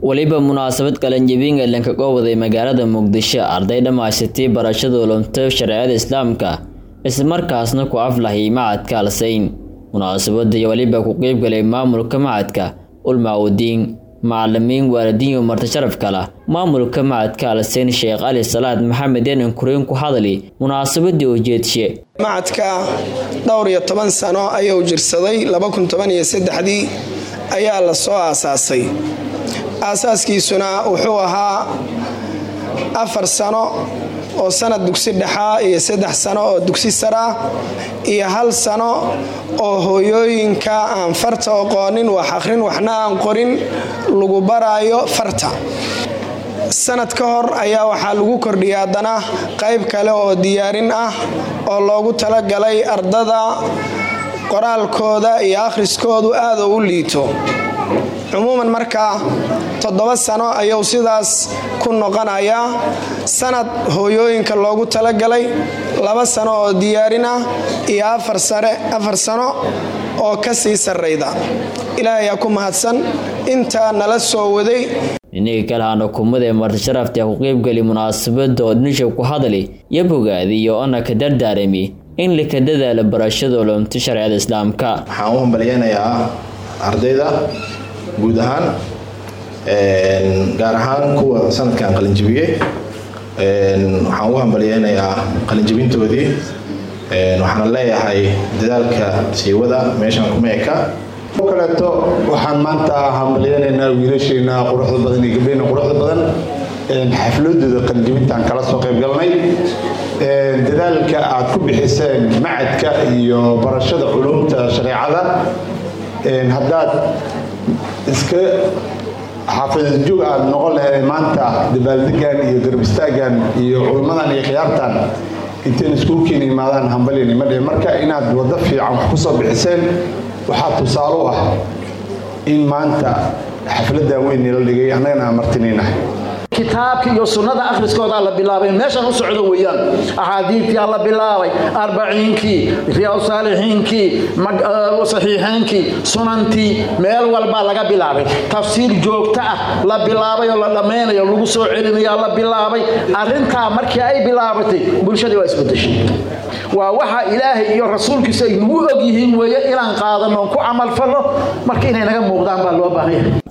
weliba munaasabad qalanjabin ee lanka goowaday magaalada muqdisho arday dhammaysatay barashada ulumta shareecada islaamka islamarkaasna ku aflahay macadka alsayn munaasabada weliba ku qeybgalay maamulka macadka ulmaawudiin macalimiin waalidiin iyo marti sharaf kala maamulka macadka alsayn sheekh cali salaad maxamed yanan kureen ku hadli munaasabadii ujeedshe macadka dhowr iyo toban sano ayuu jirsaday dii ayaa la soo aasaasay aasaaskiisuna wuxuu ahaa afar sano oo sanad dugsi dhexaa iyo saddex sano oo dugsi saraa iyo hal sano oo hooyooyinka aan farta oqoonin wax akhrin waxna aan qorin lagu baraayo farta sanad ka hor ayaa waxaa lagu kordhiyay haddana qayb kale oo diyaarin ah oo loogu talagalay ardada qoraalkooda iyo akhriskoodu aada u liito cumuuman markaa toddoba sano ayuu sidaas ku noqonayaa sanad hooyooyinka loogu talagalay laba sano oo diyaarin ah iyo afar sano oo ka sii sarrayda ilaahayaa ku mahadsan intaa nala soo waday inagii kalahaan xukuumada ee marti sharafta ku qeybgali munaasabada oo dhinisha ku hadli iyo bogaadi iyo ona ka dardaarami in laka dadaala barashada ulumta shareecada islaamka waxaan u hambalyeynayaa ardayda guud ahaan gaar ahaan kuwa sanadkan qalinjibiyey waxaan u hambalyeynayaa qalinjibintoodii waxaana leeyahay dadaalka siiwada meeshan kuma eka kaleeto waxaan maanta hambalyeynaynaa wiilasheena quruxda badan iyo gabdheyna quruxda badan xafladooda qalinjibintaan kala soo qayb galnay dadaalka aad ku bixiseen macadka iyo barashada culumta shareecada haddaad iska xaafidadjoog aad noqon lahayd maanta dabaaldegan iyo garbistaagan iyo culummadan iyo khiyaartan intayn iskuulkiina imaadaan hambalyan ima dhe marka inaad waddo fiican wax ku soo bixiseen waxaa tusaale u ah in maanta xafladan weyn nila dhigay annagana aan martinaynahay kitaabka iyo sunnada akhriskoodaa la bilaabay meeshan u socdo weeyaan axaadiidkaa la bilaabay arbaciinkii riyaad saalixiinkii saxiixeynkii sunantii meel walbaa laga bilaabay tafsiir joogto ah la bilaabay oo la dhammaynayo lagu soo celinayaa la bilaabay arrintaa markii ay bilaabatay bulshadii waa isbedeshay waa waxa ilaahay iyo rasuulkiisa ay nagu og yihiin weeye inaan qaadano ku camalfalno marka inay naga muuqdaan baa loo baahanya